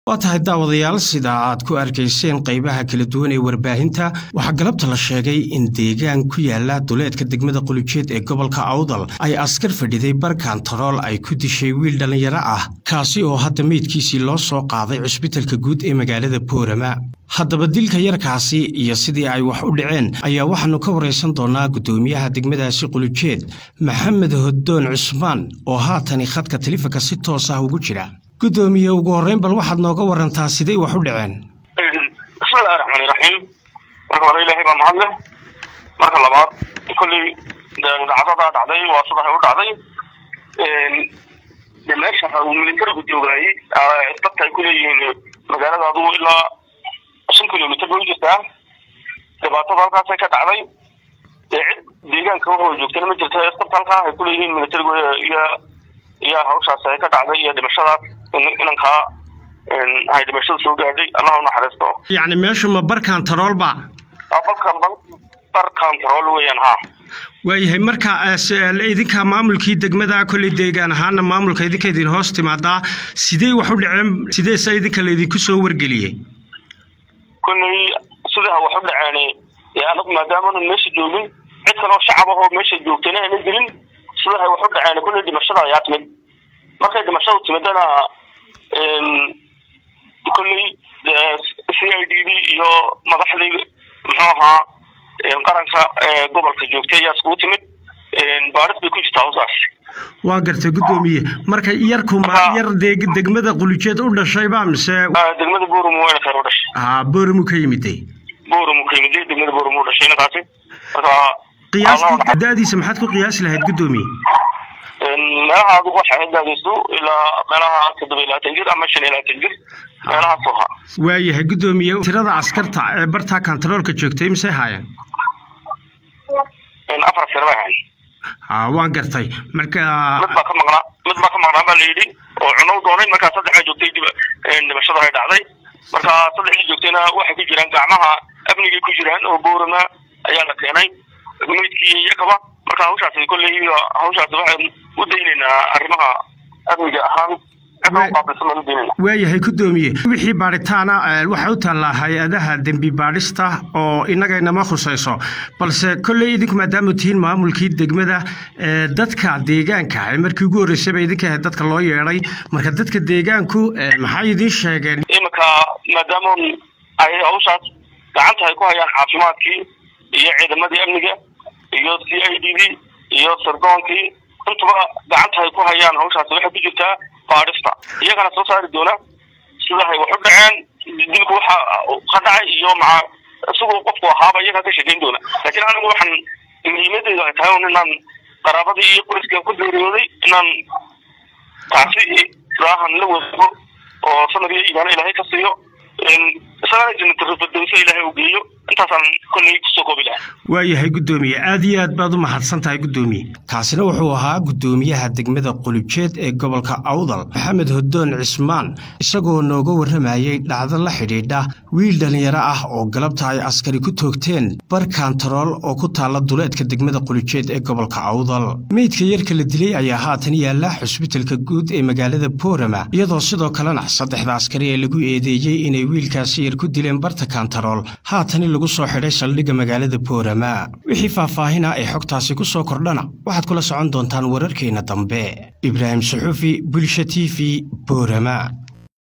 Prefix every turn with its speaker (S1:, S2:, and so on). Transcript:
S1: waa tahay daawadayaal sida aad ku arkayseen qaybaha kala duwan ee warbaahinta waxaa galabta la sheegay in deegaan ku yaala duleedka degmada qulujeed ee gobolka awdal ay askar fadhiday bar kantarool ay ku dishay wiil dhallinyaro ah kaasi oo hadda meydkiisii loo soo qaaday cusbitalka guud ee magaalada boorama haddaba dilka yarkaasi iyo sidii ay wax u dhaceen ayaa waxaannu ka waraysan doonnaa guddoomiyaha degmadaasi qulujeed maxamed hoddoon cusmaan oo haatani khadka telifanka si toos ah ugu jira guddoomiye ugu horreyn bal waxaad nooga warantaa siday wax u dhaceen
S2: bismillahi raxmaani raxiim marka hore ilaahay baa mahad leh marka labaad kolley dhacdadaa dhacday waa sidahay u dhacday de meesha uu militarigu joogaayey dadka ay ku leeyihiin magaalada adugu ilaa shan kilomitr bay u jirtaa dhibaatada halkaasay ka dhacday dee cid deegaanka waxoo joogtana ma jirta askarta halkaa ay ku leeyihiin militarigu iyo iyo hawshaas ay ka dhacday iyo dhimashadaas inankaa ay dhimashada soo gaadhay allah u naxariisto
S1: yacni meeshu ma bar kantaroolba
S2: balkan bar kantarool weeyaan ha
S1: waayahay marka idinka maamulkii degmada kolley deegaan ahaana maamulka idinka idin hoos timaadaa sidee wax u dhaceen sideese idinka laydinku soo wargeliyey
S2: kolley sidaa wax u dhaceen ee anagu maadaamaanan meesha joogin cid kaloo shacab ahoo meesha joogtayna ayna gelin sidahay wax u dhaceen kolley dhimashada ayaa timid markay dhimashadu timidana kolley c i d d iyo madaxdii muxuu ahaa qaranka gobolka joogtay ayaa iskugu timid baaris bay ku jirtaa hawsaas
S1: waa gartay guddoomiye marka yarku ma yar degmada qulujeed u dhashayba mise
S2: degmada borum wayna khayr u dhashay
S1: ha borumu ka yimiday
S2: borum ka yimiday degmada borum u dhashay ninkaasi marka
S1: qiyaastii daadiisa maxaad ku qiyaasi lahayd guddoomiye
S2: meelaha adigu waxay hadaagayso ilaa meelaha toddoba iyo labaatan jir ama shan iyo labaatan jir meelahaas ahaa
S1: waayahay guddoomiye tirada askarta ee bartaa kantaroolka joogtay mise haayeen
S2: afar sir bay hayn
S1: ha waan gartay marka
S2: mid baa ka maqnaa mid baa ka maqnaa baa la yidhi oo cunow doonay markaa saddexa joogtay dib dhimashada ay dhacday marka saddexdii joogtayna waxay ku jiraan gacmaha amnigay ku jiraan oo boorama ayaa la keenay meydkii iyakaba marka hawshaasi kolley hawshaasi waxaan u daynaynaa arrimaha amniga ahaan
S1: waayahay guddoomiye wixii baadhitaana waxay u taallaa hay-adaha dembi baadhista oo innagaynama khusayso balse kolley idinku maadaama tihiin maamulkii degmada dadka deegaanka markii ugu horreysayba idinka ahayd dadka loo yeedhay marka dadka deegaanku maxay idiin sheegeen
S2: iminka maadaama ay hawshaas gacanta ay ku hayaan caafimaadkii iyo ciidamadii amniga iyo c i d d iyo sardoonkii intuba gacanta ay ku hayaan hawshaasi waxay ku jirtaa baadhista iyagana soo saari doona sidahay wax u dhaceen dilku waxa ka dhacay iyo maca isagoo qofku ahaaba iyagaa ka sheekeyn doona laakiin anigu waxaan muhiimadeedu ay tahay un inaan qaraabadii iyo qoyskan ku geeriyooday inaan taasi raahan la wadaago oo sanadii iimaano ilaahay ka siiyo isagana janatarfadowsa ilaahay u geeyo intaasaan kolley kusoo koobi lahaa
S1: waayahay guddoomiye aad iyo aad baad u mahadsan tahay guddoomiye kaasina wuxuu ahaa guddoomiyaha degmada qulujeed ee gobolka awdal maxamed hoddoon cismaan isagoo nooga warramayey dhacdo la xidhiidha wiil dhallinyaro ah oo galabta ay askari ku toogteen bar kantarool oo ku taalla duleedka degmada qulujeed ee gobolka awdal meydka yarka la dilay ayaa haatan yaalla xusbitalka guud ee magaalada boorama iyadoo sidoo kalena saddexda askari ee lagu eedeeyey inay wiilkaasi yar ku dileen barta kantarool haatani lagu soo xidhay saldhigga magaalada boorama wixii faahfaahina ee xogtaasi ku soo kordhana waxaad kula socon doontaan wararkeenna dambe ibraahim suxuufi bulsha t v boorama